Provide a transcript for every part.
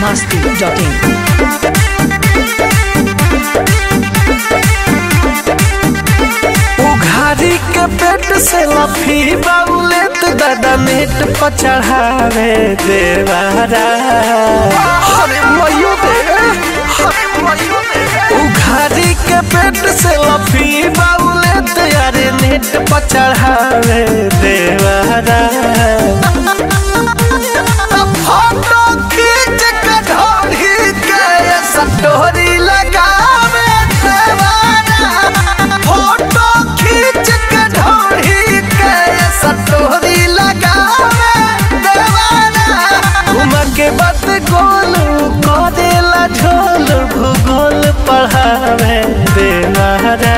masti.in. उघारी के पेट से लफी बाउले तो दादा नेट पर चढ़ावे देवारा अरे मयो दे अरे मयो दे उघारी के पेट से लफी बाउले तो यारे नेट पर चढ़ावे देवारा फोटो खींच के ढोरी के सटोरी लगावे देवारा फोटो खींच के ढोरी के सटोरी लगावे देवारा घुमा के बात गोल करेला झोल भूगोल पढ़ावे देवारा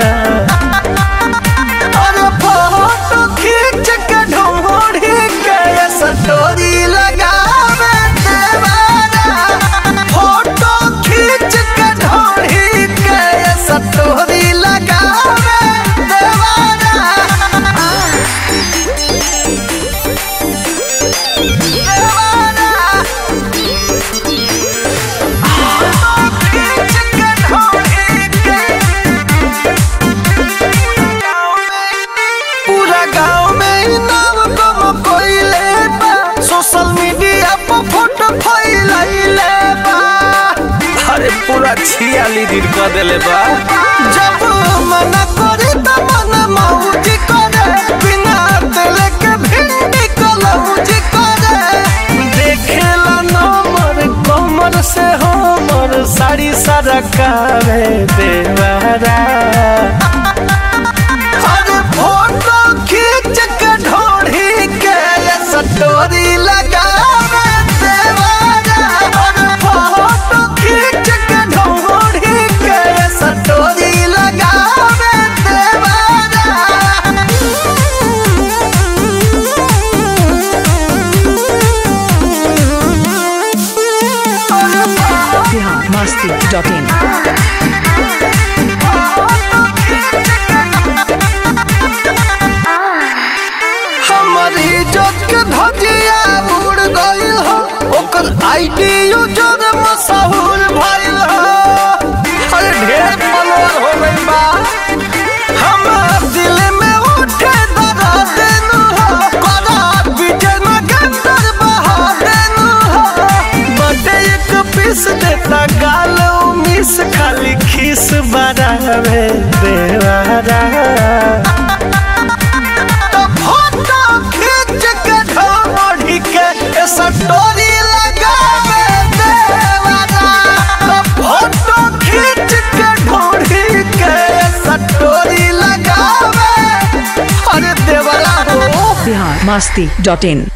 अरे फोटो खींच के ढोढ़ी के सटोरी लगावे देवारा फोटो खींच के ढोढ़ी के सटोरी लगावे देवारा देवारा फोटो खींच के ढोढ़ी के पूरा गांव में नाम गम कोइले बा सोशल मीडिया पर फोटो फैलाइले बा अरे पूरा छियाली दिन कर देले बा जब मना करे त मन मौजी करे बिना दिल के भिंडी कलौजी करे देखेला नंबर कमर से हमर साड़ी सारा कावे देवारा अरे फोटो खींच के ढोढ़ी के सटोरी लगावे देवारा अरे फोटो खींच के ढोढ़ी के सटोरी लगावे देवारा Bihar masti.in. हमारी इज्जत के धजिया उड़ गइल हो ओकर आईडी यूजर मशहूर भइल हो अरे ढेर फॉलोअर हो गइल बा हमार दिल में उठे दर्द देनु हो करा विजय में गंदर बहा देनु हो बटे एक पीस देता गाल मिस खाली खीस बरावे देवारा तो फोटो खींच के ढोढ़ी के सटोरी लगावे देवारा तो फोटो खींच के ढोढ़ी के सटोरी लगावे अरे देवरा हो Bihar masti.in.